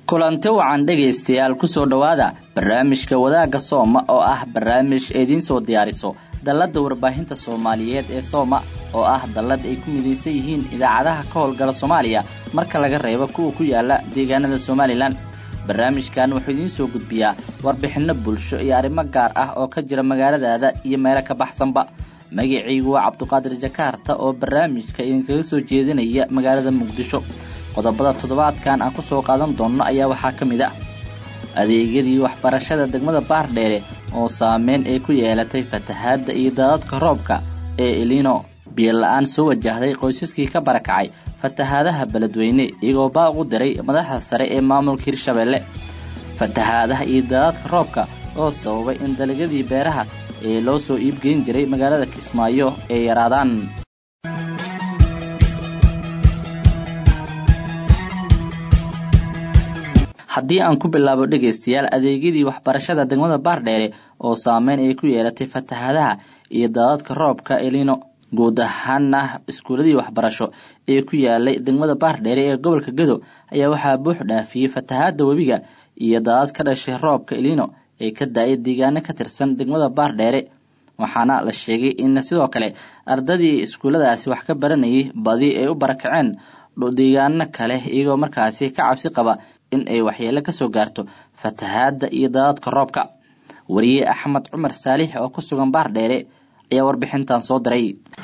kulanti wacan dhegaystayaal kusoo dhowaada barnaamijka wadaagga sooma oo ah barnaamij idiin soo diyaariso dalladda warbaahinta soomaaliyeed ee sooma oo ah dallad ay ku midaysan yihiin idaacadaha ka howlgala soomaaliya marka laga reebo kuwa ku yaala deegaanada somalilan barnaamijkan wuxuu idiin soo gudbiyaa warbixinno bulsho iyo arrimo gaar ah oo ka jira magaaladaada iyo meelo ka baxsanba magacaygu waa cabduqaadir jakaarta oo barnaamijka idinkaga soo jeedinaya magaalada muqdisho qodobada toddobaadkan aan ku soo qaadan doonno ayaa waxaa ka mid ah adeegyadii waxbarashada degmada baardheere oo saameyn ay ku yeelatay fatahaadda iyo daadadka roobka ee elino biyo la-aan soo wajahday qoysaskii ka barakacay fatahaadaha beledweyne iyagoo baaq u diray madaxda sare ee maamulka hirshabeelle fatahaadaha iyo daadadka roobka oo sababay in dalagyadii beeraha ee loo soo iibgeyn jiray magaalada kismaayo ay yaraadaan haddii aan ku bilaabo dhegaystayaal adeegyadii waxbarashada degmada baardheere oo saameyn ay ku yeelatay fatahaadaha iyo daadadka roobka elino guud ahaana iskuuladii waxbarasho ee ku yaalay degmada baardheere ee gobolka gedo ayaa waxaa buux dhaafiyey fatahaada webiga iyo daadad ka dhashay roobka elino ee ka da-ay deegaano ka tirsan degmada baardheere waxaana la sheegay in sidoo kale ardadii iskuulladaasi wax ka baranayay badi ay u barakaceen deegaano kale iyagoo markaasi ka cabsi qaba in ay waxyeelo ka soo gaarto fatahaadda iyo daadadka roobka wariye axmed cumar saalix oo ku sugan baardheere ayaa warbixintan soo diray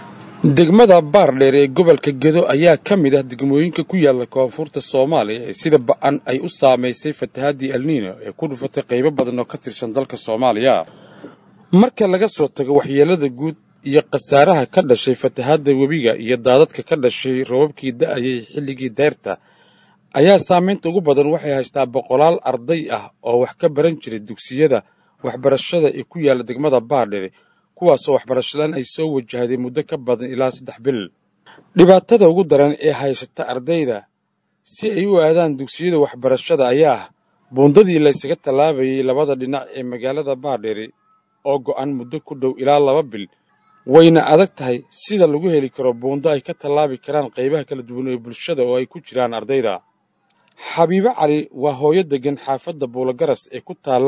degmada baardheer ee gobolka gedo ayaa ka mid ah degmooyinka ku yaala koonfurta soomaaliya ee sida ba-an ay u saamaysay fatahaadii alniino ee ku dhufatay qaybo badan oo ka tirsan dalka soomaaliya marka laga soo tago waxyeelada guud iyo khasaaraha ka dhashay fatahaadda webiga iyo daadadka ka dhashay robabkii da-ayay xilligii deyrta ayaa saamaynta ugu badan waxay haystaa boqolaal arday ah oo wax ka baran jiray dugsiyada waxbarashada ee ku yaala degmada baardheere kuwaasoo waxbarashalaan ay soo wajahday muddo ka badan ilaa saddex bil dhibaatada ugu daran ee haysata ardayda si ay u aadaan dugsiyada waxbarashada ayaa ah buundadii laysaga tallaabayay labada dhinac ee magaalada baardheere oo go'an muddo ku dhow ilaa laba bil wayna adag tahay sida lagu heli karo buundo ay ka tallaabi karaan qaybaha kala duwan ee bulshada oo ay ku jiraan ardayda xabiibo cali waa hooyo deggan xaafadda buulogaras ee ku taalla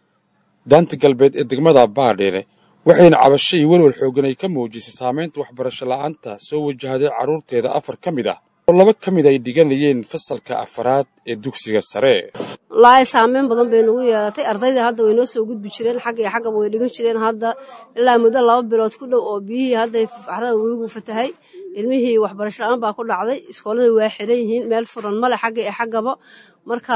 daanta galbeed ee degmada baardheere waxayna cabasho iyo welwal xooggan ay ka muujisay saamaynta waxbarasho la'aanta soo wajahday carruurteeda afar ka mid ah oo laba ka mid ay dhiganayeen fasalka afaraad ee dugsiga sare wallaahi saameyn badan bay nagu yeelatay ardayda hadda way noo soo gudbi jireen xagga iyo xaggaba way dhigan jireen hadda ilaa muddo laba bilood ku dhow oo biyihii hadday faxrada webigu fatahay ilmihii waxbarasho la-aan baa ku dhacday iskooladii waa xiran yihiin meel furan male xagga iyo xaggaba marka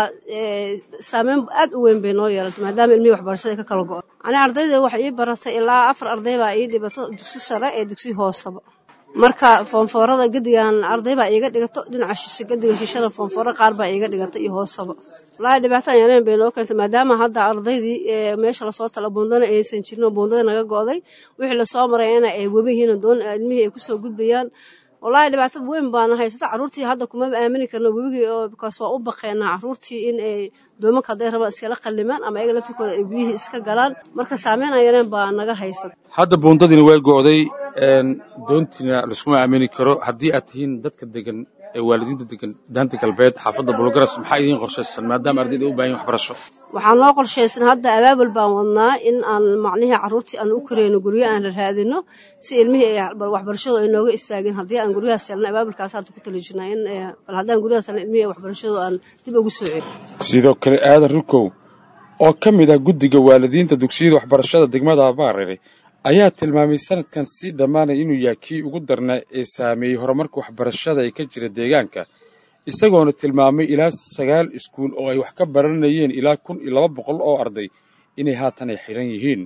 saameyn aad u weyn bay noo yeelatay maadaama ilmihii waxbarashada ka kala go-o ani ardayda waxay ii baratay ilaa afar arday baa ii dhibato dugsi sare ee dugsi hoosaba marka foonfoorada gedigan arday baa iiga dhigato dhinaca shishe gediga shishada foonfooro qaar baa iiga dhigata iyo hoosaba wallaahi dhibaataan yareen bay noo keentay maadaama hadda ardaydii meesha lasoo tala buundana aysan jirin oo buundada naga go'day wixii lasoo marayana ay webi yihiin doon ilmihii ay kusoo gudbayaan wallaahi dhibaato weyn baana haysata carruurtii hadda kumaba aamini karno webigii oo bikaas waa u baqeenaa carruurtii in ay doomanka hadday rabaan iskala qallimaan ama ayaga laftirkooda ay biyihii iska galaan marka saameyn aan yareen baa naga haysata hadda buundadiina waa go'day doontiina laskuma aamini karo haddii aad tihiin dadka degan ee waalidiinta degan daanta galbeed xaafadda bulogaras maxaa idiin qorshaysan maadaama ardayda u baahan waxbarasho waxaa noo qorshaysan hadda abaabul baan wadnaa in aan macnihii carruurtii aan u kareyno guryo aan raadino si ilmihii ay waxbarashadu ay nooga istaageen haddii aan guryahaas helna abaabulkaas hadda ku tali jirnaa in bal haddaan guryahaas helna ilmihii waxbarashadu aan dib ugu soo celin sidoo kale aadan rukow oo ka mid ah guddiga waalidiinta dugsiyada waxbarashada degmada baarere ayaa tilmaamay sanadkan sii dhammaanay inuu yahay kii ugu darnaa ee saameeyey horumarka waxbarashada ee ka jira deegaanka isagoona tilmaamay ilaa sagaal iskuul oo ay wax ka baranayeen ilaa kun iyo laba boqol oo arday inay haatan ay xidhan yihiin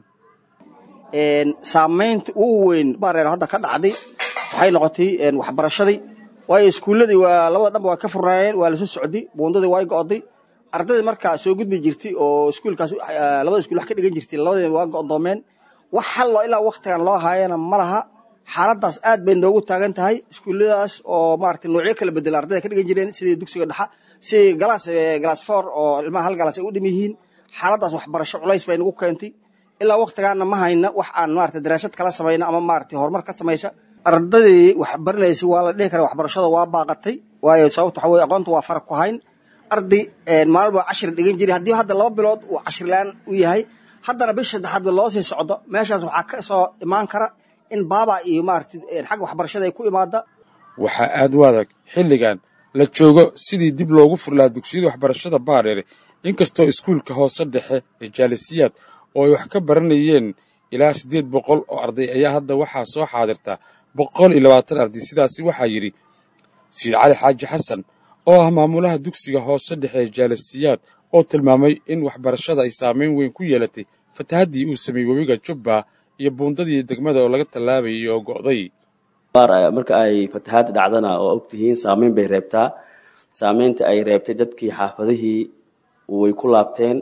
saamaynta ugu weyn baareer hadda ka dhacday waxay noqotay waxbarashadii waayo iskuulladii waa labada dhanba waa ka furnaayeen waa lasoo socday buundadii way go'day ardaydii markaa soo gudbi jirtay oo iskuulkaas labada iskuul wax ka dhigan jirtay labadii waa go'doomeen wax xallo ilaa wakhtigan loo haayana ma laha xaaladaas aad bay noogu taagan tahay iskuulladaas oo maarata noocyo kala bedela ardayda ka dhigan jireen sidii dugsiga dhexa sidii galaas galaas foor oo ilmaha hal galaas ay u dhim yihiin xaaladaas waxbarasho culays bay nagu keentay ilaa wakhtigaana ma hayna wax aan maarata daraasad kala samayna ama maarata horumar ka samaysa ardaydii wax baranaysa waa la dhihi kara waxbarashada waa baaqatay waayo sababta waxa weye aqoonta waa faraq ku hayn arday maalba cashir dhigan jiray haddii hadda laba bilood uu cashirlaan u yahay haddana bish saddexaad loo sii socdo meeshaas waxaa ka soo imaan kara in baaba iyo maarata xagga waxbarashada ay ku imaada waxaa aad u adag xilligan la joogo sidii dib loogu furlaa dugsiyada waxbarashada baardheere inkastoo iskuulka hoose dhexe ee jaalisiyaad oo ay wax ka baranayeen ilaa siddeed boqol oo arday ayaa hadda waxaa soo xaadirta boqol iyo labaatan arday sidaasi waxaa yidhi sayid cali xaaji xasan oo ah maamulaha dugsiga hoose dhexe ee jaalisiyaad oo tilmaamay in waxbarashada ay saamayn weyn ku yeelatay fatahaddii uu sameeyey webiga jubba iyo buundadii degmada oo laga tallaabayay oo go'day marka ay fatahaad dhacdana oo ogtihiin saameyn bay reebtaa saameynta ay reebtay dadkii xaafadihii way ku laabteen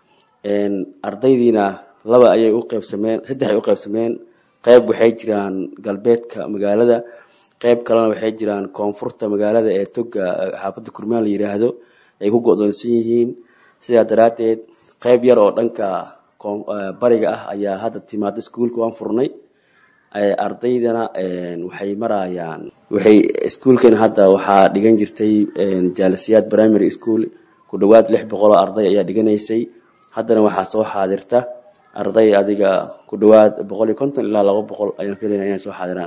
ardaydiina laba ayay u qeybsameen saddex ay u qeybsameen qeyb waxay jiraan galbeedka magaalada qeyb kalena waxay jiraan koonfurta magaalada ee toga xaafadda kurmaan la yidhaahdo ay ku go-doonsan yihiin sidaa daraaddeed qeyb yar oo dhanka bariga ah ayaa hadda timaado iskuulka waan furnay ardaydana waxay marayaan waxay iskuulkan hadda waxaa dhigan jirtay jaalisiyaad primary school ku dhowaad lix boqoloo arday ayaa dhiganaysay haddana waxaa soo xaadirta arday adiga ku dhowaad boqol iyo konton ilaa laba boqol ayaan filayna inay soo xaadiraan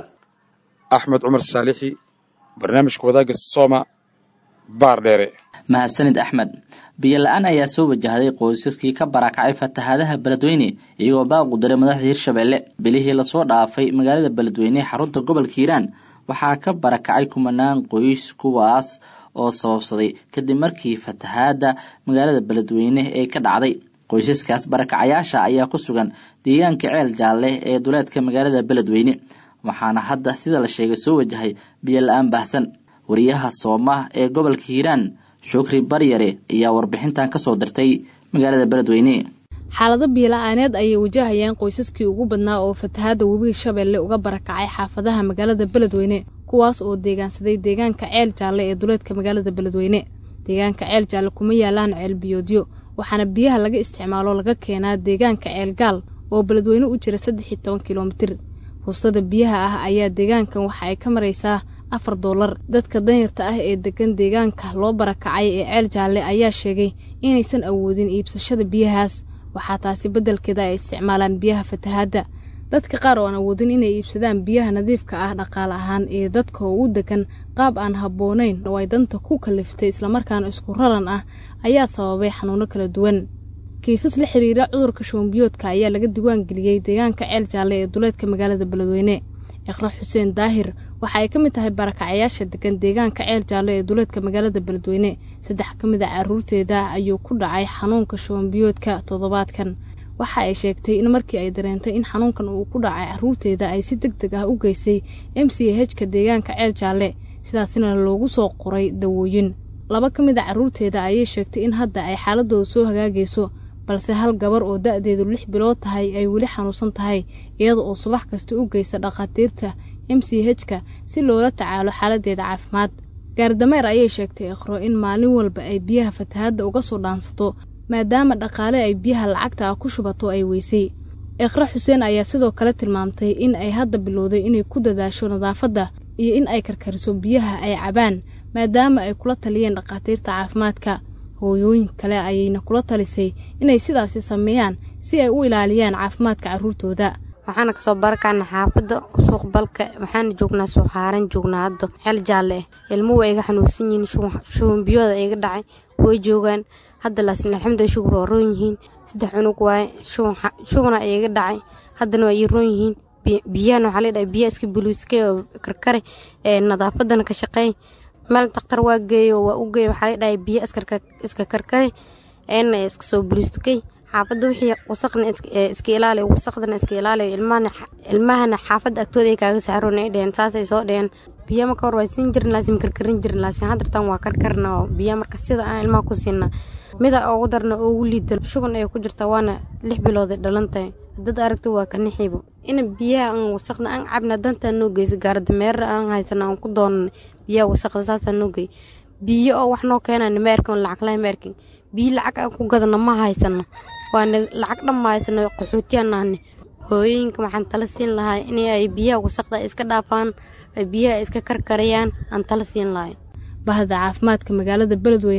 axmed cumar saalixi barnaamijka wadaagga sooma baardheere mahadsanid axmed biyo la-aan ayaa soo wajahday qoysaskii ka barakacay fatahaadaha beledweyne iyagoo baaqu diray madaxda hirshabelle bilihii lasoo dhaafay magaalada beledweyne xarunta gobolka hiiraan waxaa ka barakacay kumanaan qoys kuwaas oo sababsaday kadib markii fatahaada magaalada beledweyne ee ka dhacday qoysaskaas barakacayaasha ayaa ku sugan deegaanka ceel jaalle ee duleedka magaalada beledweyne waxaana hadda sida la sheegay soo wajahay biyo la-aan baahsan wariyaha sooma ee gobolka hiiraan shukri baryare ayaa warbixintan kasoo dirtay magaalada beledweyne xaalado biyola-aaneed ayay wajahayaan qoysaskii ugu badnaa oo fatahaada webiga shabeelle uga barakacay xaafadaha magaalada beledweyne kuwaas oo deegaansaday deegaanka ceel jaalle ee duleedka magaalada beledweyne deegaanka ceel jaalle kuma yaalaan ceel biyoodyo waxaana biyaha laga isticmaalo laga keenaa deegaanka ceel gaal oo beledweyne u jira saddex iyo toban kilomitir fuustada biyaha ah ayaa deegaankan waxa ay ka maraysaa afar doolar dadka danyarta ah ee degan deegaanka loo barakacay ee ceel jaalle ayaa sheegay inaysan awoodin iibsashada biyahaas waxaa taasi beddelkeeda ay isticmaalaan biyaha fatahaadda dadka qaar oo aan awoodin inay iibsadaan biyaha nadiifka ah dhaqaale ahaan ee dadka oo u degan qaab aan habboonayn oo ay danta ku kaliftay islamarkaana isku raran ah ayaa sababay xanuuno kala duwan kiisas la xiriira cudurka shuunbiyoodka ayaa laga diwaan geliyey deegaanka ceel jaalle ee duleedka magaalada beledweyne iqra xuseen daahir waxa ay ka mid tahay barakacayaasha degan deegaanka ceel jaalle ee duleedka magaalada beledweyne saddex ka mid a caruurteeda ayuu ku dhacay xanuunka shuunbiyoodka toddobaadkan waxa ay sheegtay in markii ay dareentay in xanuunkan uu ku dhacay caruurteeda ay si deg deg ah u geysay m c h-ka deegaanka ceel jaalle sidaasina loogu soo qoray dawooyin laba ka mid a caruurteeda ayay sheegtay in hadda ay xaaladooda soo hagaagayso balse hal gabar oo da-deedu lix bilood tahay ay weli xanuunsan tahay iyada oo subax kasta u geysa dhakhaatiirta m c h-ka si loola tacaalo xaaladeeda caafimaad gaardameer ayay sheegtay ikhro in maalin walba ay biyaha fatahaadda uga soo dhaansato maadaama dhaqaale ay biyaha lacagta ah ku shubato ay weysay ikhra xuseen ayaa sidoo kale tilmaamtay in ay hadda bilowday inay ku dadaasho nadaafadda iyo in ay karkariso biyaha ay cabaan maadaama ay kula taliyeen dhakhaatiirta caafimaadka hooyooyin kale ayayna kula talisay inay sidaasi sameeyaan si ay u ilaaliyaan caafimaadka caruurtooda waxaana kasoo barakana xaafadda suuq balka waxaana joognaa suuqhaaran joognaa hadda xeel jaalle ah ilmuhu ay iga xanuunsan yihiin shubanbiyooda iga dhacay way joogaan hadda laasin alxamdulilah shukur waa roon yihiin saddex cunug waaye shugana ay iga dhacay haddana waa ii roon yihiin biyahana waxaa ladhahay biyaha iska buluuskay oo karkare ee nadaafadana ka shaqeey meel dakhtar waa geeyo waa u geey waxaa ladhahay biya iska karkare eena iska soo buluustukay xaafadda wixii wasaqna iska ilaali wasaqdana iska ilaali ilmahana xaafadda agtooda ay kaaga saxroon ay dheheen saasay soo dheheen biya marka hor waa siin jirin laasim karkarin jirin laasim hadartan waa karkarna oo biya marka sida aan ilmaha ku siina mida ugu darna ugu liidan shuban ay ku jirtaa waana lix bilooday dhalantahay dad aragto waa ka nixibo ina biyaha aan wasaqda aan cabna dantaa noo geysa gaardameera aan haysana aan ku doonana biyaha wasaqda saasaa noo gey biyo oo wax noo keenana ma erkin lacag lahay ma erkin biyo lacag aan ku gadana ma haysana waana lacag dhan ma haysana qaxootiyaan ahne hooyooyinka waxaan tala siin lahaa in ay biyaha wasaqda iska dhaafaan ay biyaha iska karkarayaan aan tala siin lahay bahda caafimaadka magaalada beledweyne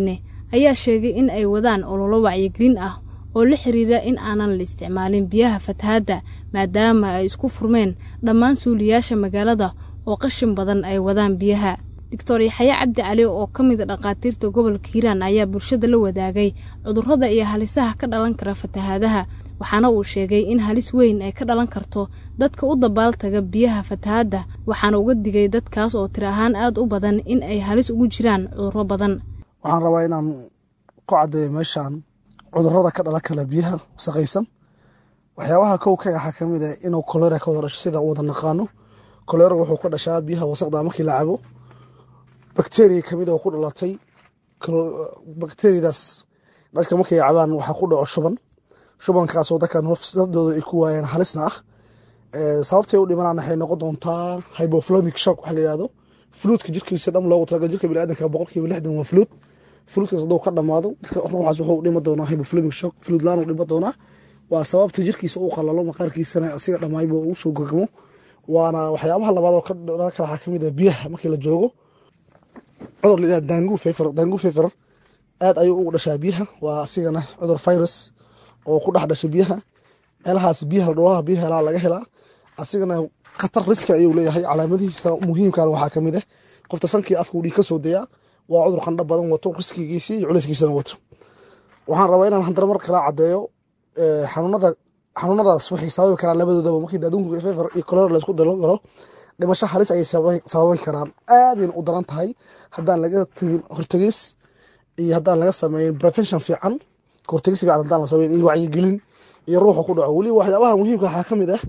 ayaa sheegay in ay wadaan ololo wacyigelin ah oo la xiriira in aanan la isticmaalin biyaha fatahaadda maadaama ay isku furmeen dhammaan suuliyaasha magaalada oo qashin badan ay wadaan biyaha doctor yaxye cabdi cali oo ka mid a dhakhaatiirta gobolka hiiraan ayaa bulshada la wadaagay cudurrada iyo halisaha ka dhalan kara fatahaadaha waxaana uu sheegay in halis weyn ay ka dhalan karto dadka u dabaaltaga biyaha fatahaadda waxaana uga digay dadkaas oo tir ahaan aada u badan in ay halis ugu jiraan cudurro badan waxaan rabaa inaan ku caddeeyo meeshaan cudurrada ka dhalan kara biyaha wasaqaysan waxyaabaha kow ka waxaa ka mid ah inuu kolera ka wada dhasho sida wada naqaano kolera wuxuu ka dhashaa biyaha wasaqda markii la cabo bakteriya kamid oo ku dhalatay bakteriyadaas dadka markay cabaan waxaa ku dhaco shuban shubankaasoo dadkan nafsadooda ay ku waayaan halisna ah sababtay u dhimanaan waxay noqon doontaa hyboflomic shock waxa la yihahdo fluudka jirkiisa dham loogu talagal jirka biniaadamka boqolkiiba lixdan waa fluud fluudkaas hadduu ka dhamaado ruuxaas wuxuu dhima doonaa hyboflomic shock fluud laan u dhima doonaa waa sababta jirkiisa uu qalalo maqaarkiisana asiga dhammaayba uu soo gogmo waana waxyaabaha labaad oo ka dhalan kara waxaa kamid ah biyaha markii la joogo cudur la yidhahda dangu fever dangu fever aad ayuu ugu dhashaa biyaha waa asigana cudur virus oo ku dhex dhasha biyaha meelahaas biyaha dhulaha biyaha helaa laga helaa asigana khatar riski ayuu leeyahay calaamadihiisa muhiimkan waxaa kamid ah qofta sankii afka uu dhiig ka soo dayaa waa cudur qandho badan wato riskigiisii iyo culayskiisana wato waxaan rabaa inaan handar mar kala caddeeyo xanuunada xanuunadaas waxay sababi karaan labadoodaba markii daadunku fever iyo kolera laysku dalo galo dhimasho halis ayay sababi karaan aadayna u daran tahay haddaan laga tegin hortegis iyo haddaan laga sameyn prevention fiican hortegis fiican haddaan la sameyn iyo wacyigelin iyo ruuxa ku dhaco weliba waxyaabaha muhiimka waxaa ka mid ah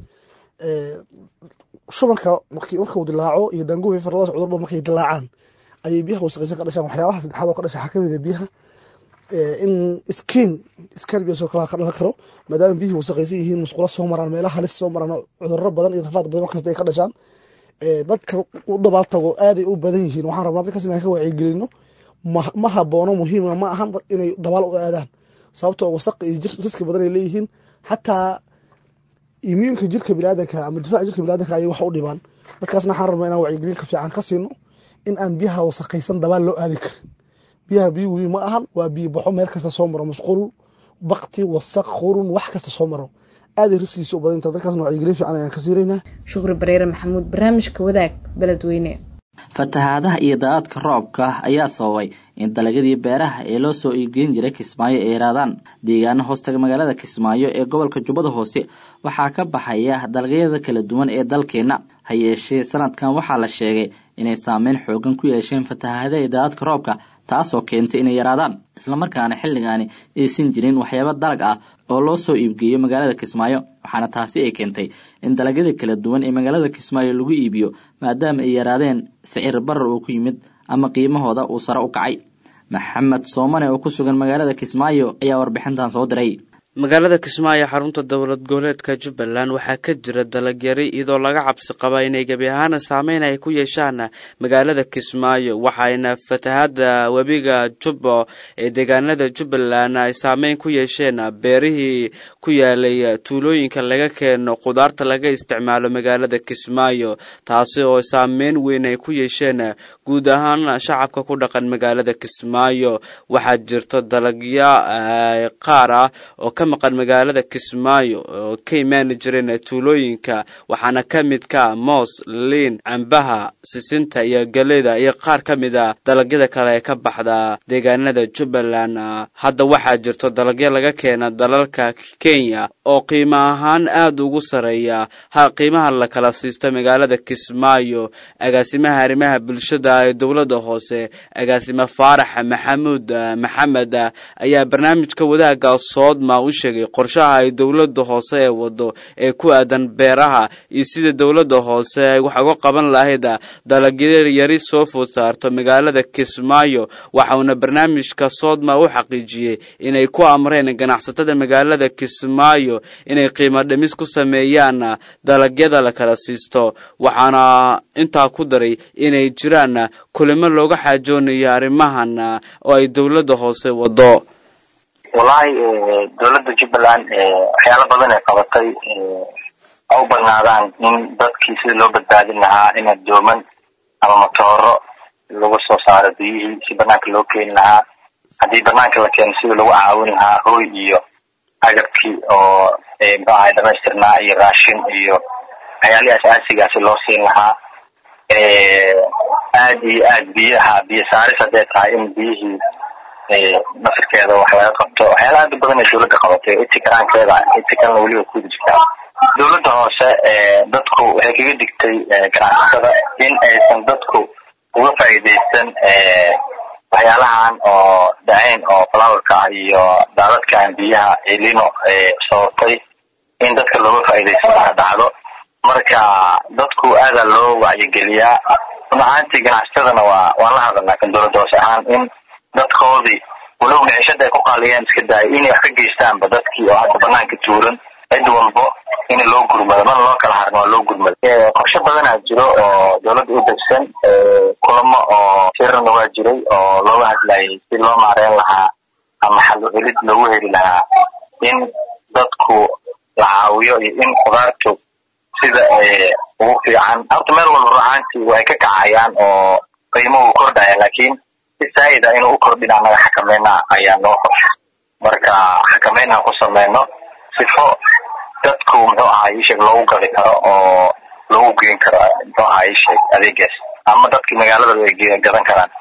shubanka markuu dilaaco iyo dangu fever labadaas cudurba markay dilaacaan ayay biyaha wasaqaysan ka dhashaan waxyaabaha saddexaad oo ka dhasha waxaa ka mid ah biyaha in skin scarbius oo kale ka dhalan karo maadaama biyihii wasaqaysan yihiin musqulo soo maraan meelaha halis soo maraan cudurro badan iyo rafaad badan wax kasta ay ka dhashaan dadka u dabaaltago aaday u badan yihiin waxaan rabnaa dadkaas inaan ka wacyigelino ma haboono muhiima ma ahan inay dabaal u aadaan sababtoo wasaq iyo riski badan ay leeyihiin xataa immuunka jirka biniaadanka ama difaaca jirka biniaadanka ayay wax u dhibaan dadkaasna waxaan rabnaa inaan wacyigelin ka fiican ka siino in aan biyaha wasaqaysan dabaal loo aadi karin biyaha biyo webi ma ahan waa biyo baxo meel kasta soo maro masquul bakti wasaq qurun wax kasta soo maro aaday riskiisa u badanta dadkaasna wacyigelin fiican ayaan ka siinaynaa shukri bareere maxamuud barnaamijka wadaag beledweyne fatahaadaha iyo daadadka roobka ayaa sababay in dalagyadii beeraha ee loo soo iibgeyn jiray kismaayo ay yaraadaan deegaano hoostaga magaalada kismaayo ee gobolka jubbada hoose waxaa ka baxaya dalagyada kala duwan ee dalkeenna ha yeeshee sanadkan waxaa la sheegay inay saameyn xoogan ku yeesheen fatahaadaha iyo daadadka roobka taasoo keentay inay yaraadaan islamarkaana xilligaani aysan jirin waxyaabo dalag ah oo loo soo iibgeeyo magaalada kismaayo waxaana taasi ay keentay in dalagyada kala duwan ee magaalada kismaayo lagu iibiyo maadaama ay yaraadeen sicir barar uu ku yimid ama qiimahooda uu sare u kacay maxamed soomane oo ku sugan magaalada kismaayo ayaa warbixintan soo diray magaalada kismaayo xarunta dowlad goboleedka jubbaland waxaa ka jira dalagyari iyadoo laga cabsi qaba inay gebi ahaana saameyn ay ku yeeshaan magaalada kismaayo waxayna fatahada webiga jubbo ee deegaanada jubbaland ay saameyn ku yeesheen beerihii ku yaalay tuulooyinka laga keeno khudaarta laga isticmaalo magaalada kismaayo taasi oo saameyn weyn ay ku yeesheen guud ahaan shacabka ku dhaqan magaalada kismaayo waxaa jirto dalagyo qaar ah oo ka maqan magaalada kismaayo oo ka imaani jireen tuulooyinka waxaana ka mid ka moos liin cambaha sisinta iyo galeyda iyo qaar ka mid a dalagyada kale ee ka baxda deegaanada jubbaland hadda waxaa jirto dalagyo laga keena dalalka kenya oo qiimo ahaan aada ugu sareeya ha qiimaha la kala siisto magaalada kismaayo agaasimaha arrimaha bulshada ee dowladda hoose agaasime faarax maxamuud maxamed ayaa barnaamijka wadaaga soodma u sheegay qorshaha ay dowladda hoose ee wado ee ku aadan beeraha iyo sida dowladda hoose ay wax uga qaban lahayd dalagyo yari soo food saarto magaalada kismaayo waxauna barnaamijka soodma u xaqiijiyey inay ku amreen ganacsatada magaalada kismaayo inay qiimo dhimis ku sameeyaan dalagyada la kala siisto waxaana intaa ku daray inay jiraan kulimo looga xaajoonayo arrimahan oo ay dowladda hoose wado wallaahi dowladda jubbaland waxyaalo badan ay qabatay ha u badnaadaan in dadkii sida loo badbaadin lahaa in adooman ama matooro lagu soo saaro biyihii si banaanka loo keeni lahaa haddii banaanka la keeno sidii lagu caawin lahaa hooy iyo agabkii oo muxuu ahay dhamaystirnaa iyo raashin iyo waxyaalihii asaasigaasi loo siin lahaa aad iyo aad biyaha biyo saaris hadday tahay in biyihii nasirkeeda wax laga qabto waxyaala aad u badan ee dowladda qabatay itikaraankeeda itikalna weliba kuwada jirtaa dowladda hoose dadku waxay kaga digtay ganacsatada in aysan dadku uga faa'iidaysan waxyaalahan oo dacayn oo flowerka ah iyo daadadkan biyaha elino sababtay in dadka looga faa'iidaysan laha dhacdo marka dadku aadaa loo wacyigeliyaa run ahaantii ganacsatadana waa waan la hadalnaa kan dowladda hoose ahaan in dadkoodii walow micishada ay ku qaaliyeen iska daaya inay wax ka geystaanba dadkii oo hadda banaanka tuuran cid walbo in loo gurmado mana loo kala harin waa loo gurmado qorshe badanaa jiro oo dowladda u degsan kulamo oo shirarna waa jiray oo looga hadlayay si loo maareyn lahaa ama xal celid loogu heli lahaa in dadku la caawiyo iyo in khudaartu sida ugu fiican horta meel walba ruahaantii way ka kacayaan oo qiimuhu kordhaya laakiin si saa'ida inuu u kordhin anaga xakameynaa ayaa noo qorsha marka xakameyn aan ku sameyno sifo dadku muxuu ahaa isheeg loogu gadi karo oo loogu geyn karo muxuu ahaa isheeg adeegaas ama dadki magaalada ay gadan karaan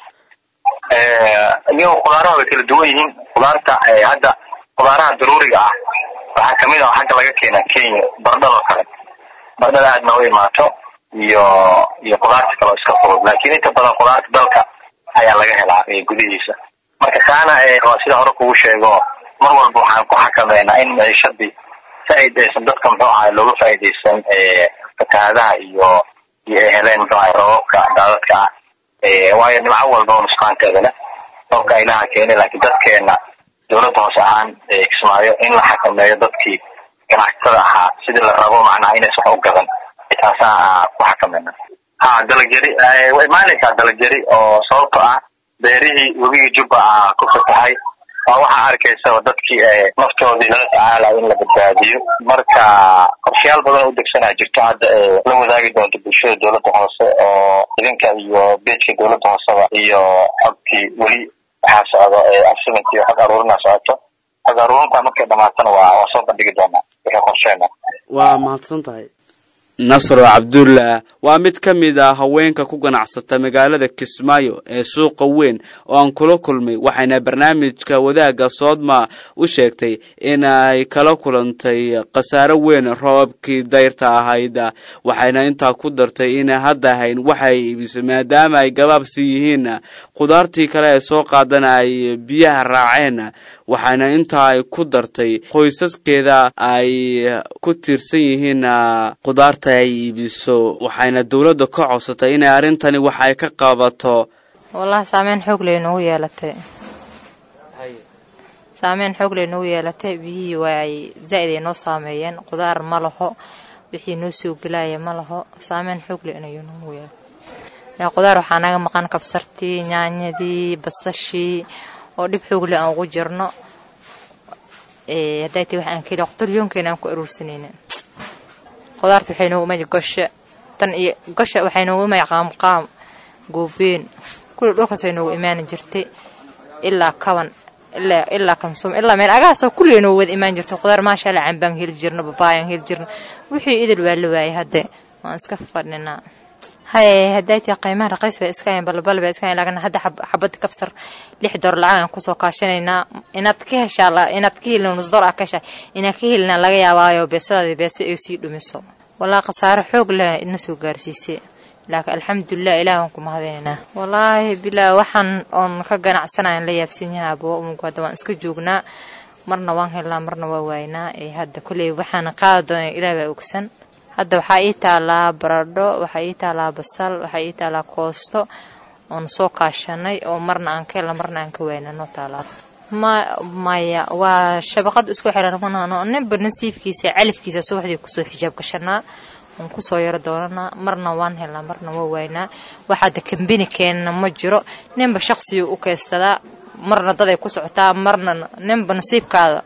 iyagoo khudaaraha way kala duwan yihiin khudaarta hadda khudaaraha daruuriga ah waxaa kamid ah xagga laga keena kenya bardhadoo kale bardhada aad nooga imaato iyo iyo khudaarta kaleo iska fudud laakiin inta badan khudaarta dalka ayaa laga helaa gudihiisa marka kaana waa sida hore kugu sheego mar walba waxaan ku xakameynaa in maciishadii saaid aysan dadka muxuu ahay looga faa'iidaysan fatahaadaha iyo iyo ay heleen muxuu ahay roobabka daadadka ah waayo dhinaco walba oo nusqaanteeda leh roobka ilaha keenay laakiin dadkeena dowladda hoose ahaan kismaayo in la xakameeyo dadkii ganacsatada ahaa sidii la rabo macnaha inaysan wax u gadan taasaa ku xakameyna ha dalagyari way imaanaysaa dalagyari oo sababto ah beerihii webigii jubba ah ku fatahay waa waxaa arkaysaba dadkii naftoodii lala tacaalayo in la badbaadiyo marka qorshayaal badan oo u degsanaa jirto hadda la wadaagi doonto bulshada dowladda hoose oo idinka iyo beejka dowladda hooseba iyo xogkii weli waxaa socdo absiment iyo xog aruurina socoto xog aruurinta markay dhamaatana waa waa soo bandhigi doonaa wixii qorsheena waa mahadsan tahay nasro cabdulla waa mid ka mid ah haweenka ku ganacsata magaalada kismaayo ee suuqa weyn oo aan kula kulmay waxayna barnaamijka wadaagga soodma u sheegtay in ay kala kulantay khasaaro weyn roobabkii dayrta ahayd waxayna intaa ku dartay inay hadda hayn waxay iibisay maadaama ay gabaabsi yihiin khudaartii kale ee soo qaadana ay biyaha raaceen waxayna intaa ay ku dartay qoysaskeeda ay ku tiirsan yihiin khudaarta ay iibiso waxayna dowladda ka codsatay inay arrintani wax ay ka qabato wallahi saameyn xoog ley noogu yeelatay saameyn xoog ley noogu yeelatay biyihii waay zaa'id ay noo saameeyeen khudaar ma laho wixii noo soo gelaya ma laho saameyn xoog leh inayuu noogu yeelatay khudaar waxaa naga maqan kabsartii nyaanyadii basashii oo dhib xoog leh aan ugu jirno hadday tay waxaan ka heli qutulyoonkeena aan ku aruursanayna khudaarta waxay noogu imay gosha tan iyo gosha waxay noogu imay qaamqaam goobeen kulli dhulkaasay noogu imaani jirtay ilaa kaban ilaa ilaa kamsum ilaa meel agaasoo kulliga noogu wada imaan jirtay khudaar maasha allah cambaan heli jirno babaayaan heli jirno wixii idil waa la waayay hadde waan iska fadhinaa haye hadday tii qiimaha raqiis bay iska hayn balbal bay iska hayn laakiin hadda xabad kabsar lix door lacag aan kusoo kaashanaynaa inaad ka heshaa inaad ka helin nus door ah ka heshaa inaad ka helina laga yaabaayo beesadaadii beese ay sii dhumiso wallaahi khasaaro xoog leh idna soo gaarsiisay laakiin alxamdulilah ilaah waan ku mahadinaynaa wallaahi bilaa waxaan oon ka ganacsanayan la yaabsan yahay abo umug hadda waan iska joognaa marna waan helnaa marna waa waaynaa ee hadda kolley waxaan qaadi doona ilaah baa ogsan hadda waxaa ii taalaa baradho waxaa ii taalaa basal waxaa ii taalaa koosto oon soo kaashanay oo marna aan ka helna marna aan ka wayna noo taalaa ma maya waa shabaqad isku xiran manano ninba nasiibkiisa califkiisa subaxdii kusoo xijaab gashanaa oon kusoo yaro doonanaa marna waan helnaa marna waa waynaa waxaada kambini keenna ma jiro ninba shaqsiga u kaystadaa marna daday ku socotaa marna ninba nasiibkaada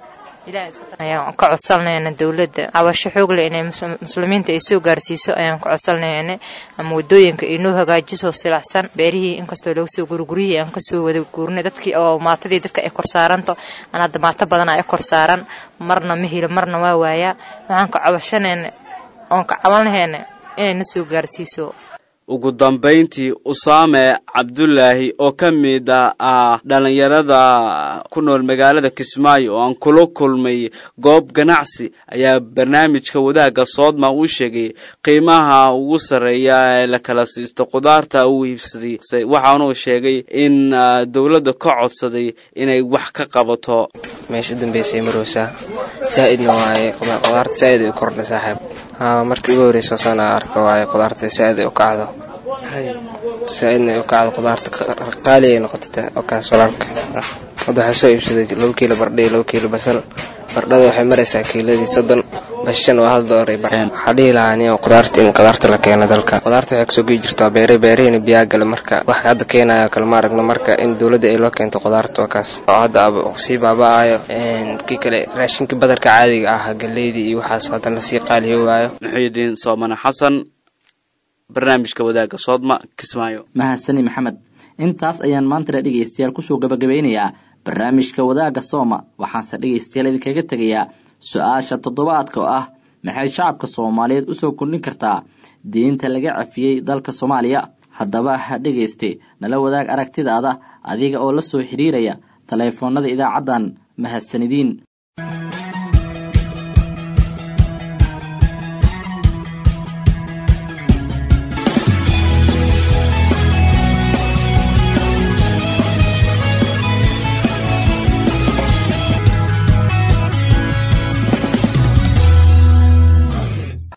ayaan ka codsanayna dowladda cabasho xoogle inay muslimiinta ay soo gaarsiiso ayaan ka codsanayna ama wadooyinka inoo hagaajiso silacsan beerihii inkastoo laga soo gurguryihii aan kasoo wada guurnay dadkii oo maatadii dadka ay korsaaranto aan hadda maato badan ay korsaaran marna ma helo marna waa waayaa waxaan ka cabashanayna oon ka cabanlahayna inay na soo gaarsiiso ugu dambayntii usaame cabdulaahi oo ka mid ah dhallinyarada ku nool magaalada kismaayo oo aan kula kulmay goob ganacsi ayaa barnaamijka wadaagga soodma u sheegay qiimaha ugu sarreeya ee la kala siisto khudaarta uu iibsaday waxaanuu sheegay in dowladda ka codsaday inay wax ka qabato meesha u dambeysay marowsaa saa-idna waaye khudaarta saa-id ay u kordha saaxiib markii ugu horeysa sana arka waaye khudaarta saa-id ay u kacdo saa-idna ay u kacdo khudaarta qaali ay noqotata oo kaas walaalka hadda waxaa soo iibsaday laba kiilo bardhe laba kiilo basal bardhada waxay maraysaa kiiladii soddon bashan waa hal doolar waxaa dhihi lahaa nin khudaarta in khudaarta la keeno dalka khudaarta waxay kasoo gei jirtaa beere beerahina biyaa gale marka wax hadda keenayo kale ma aragno marka in dowladda ay loo keento khudaarta waa kaas oo hadda sii baaba-ayo kii kale raashinka badarka caadiga ah galeydii iyo waxaas haddana lasii qaaliyo waayo muxiidiin soomane xasan barnaamijka wadaagga soodma kismaayo mahadsani maxamed intaas ayaan maantana dhegaystayaal kusoo gabagabeynayaa barnaamijka wadaagga sooma waxaanse dhegaystayaal idinkaga tegayaa su-aasha toddobaadka oo ah maxay shacabka soomaaliyeed usoo kordhin kartaa diinta laga cafiyey dalka soomaaliya haddaba ha dhegayste nala wadaag aragtidaada adiga oo la soo xidhiiraya taleefoonada idaacaddan mahadsanidiin